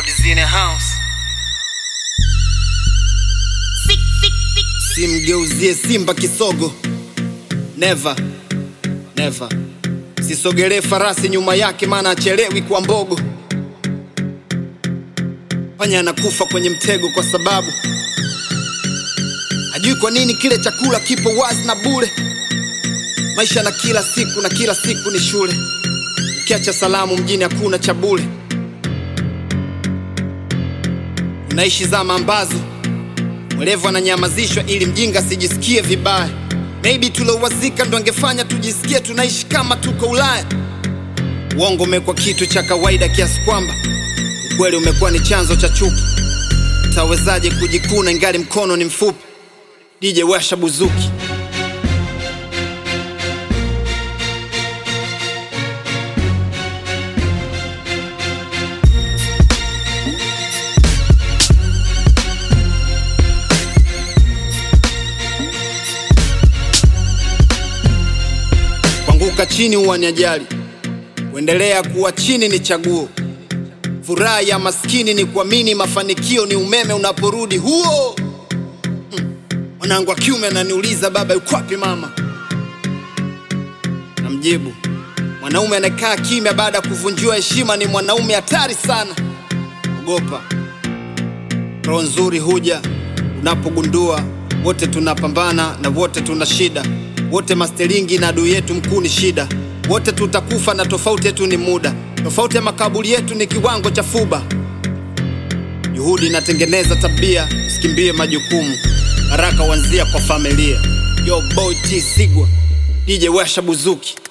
Codes in the house. Simgeuzie Simba kisogo, never never. Sisogelee farasi nyuma yake, maana achelewi kwa mbogo. Panya anakufa kwenye mtego kwa sababu hajui kwa nini kile chakula kipo wazi na bure. Maisha na kila siku na kila siku ni shule, ukiacha salamu mjini hakuna cha bure. Unaishi zama ambazo mwerevu ananyamazishwa ili mjinga asijisikie vibaya. Maybe tuliowazika ndo angefanya tujisikie tunaishi kama tuko Ulaya. Uongo umekuwa kitu cha kawaida kiasi kwamba ukweli umekuwa ni chanzo cha chuki. Utawezaje kujikuna ingali mkono ni mfupi? DJ washa buzuki. Kuanguka chini huwa ni ajali, kuendelea kuwa chini ni chaguo. Furaha ya maskini ni kuamini mafanikio ni umeme unaporudi huo. Hmm. Mwanangu wa kiume ananiuliza baba, yuko wapi mama? Namjibu, mwanaume anayekaa kimya baada ya kuvunjiwa heshima ni mwanaume hatari sana. Ogopa, roho nzuri huja unapogundua wote tunapambana na wote tuna shida, wote masteringi na adui yetu mkuu ni shida, wote tutakufa na tofauti yetu ni muda, tofauti ya makaburi yetu ni kiwango cha fuba. Juhudi inatengeneza tabia, usikimbie majukumu, baraka huanzia kwa familia. Yo boy T Sigwa, DJ Washa Buzuki.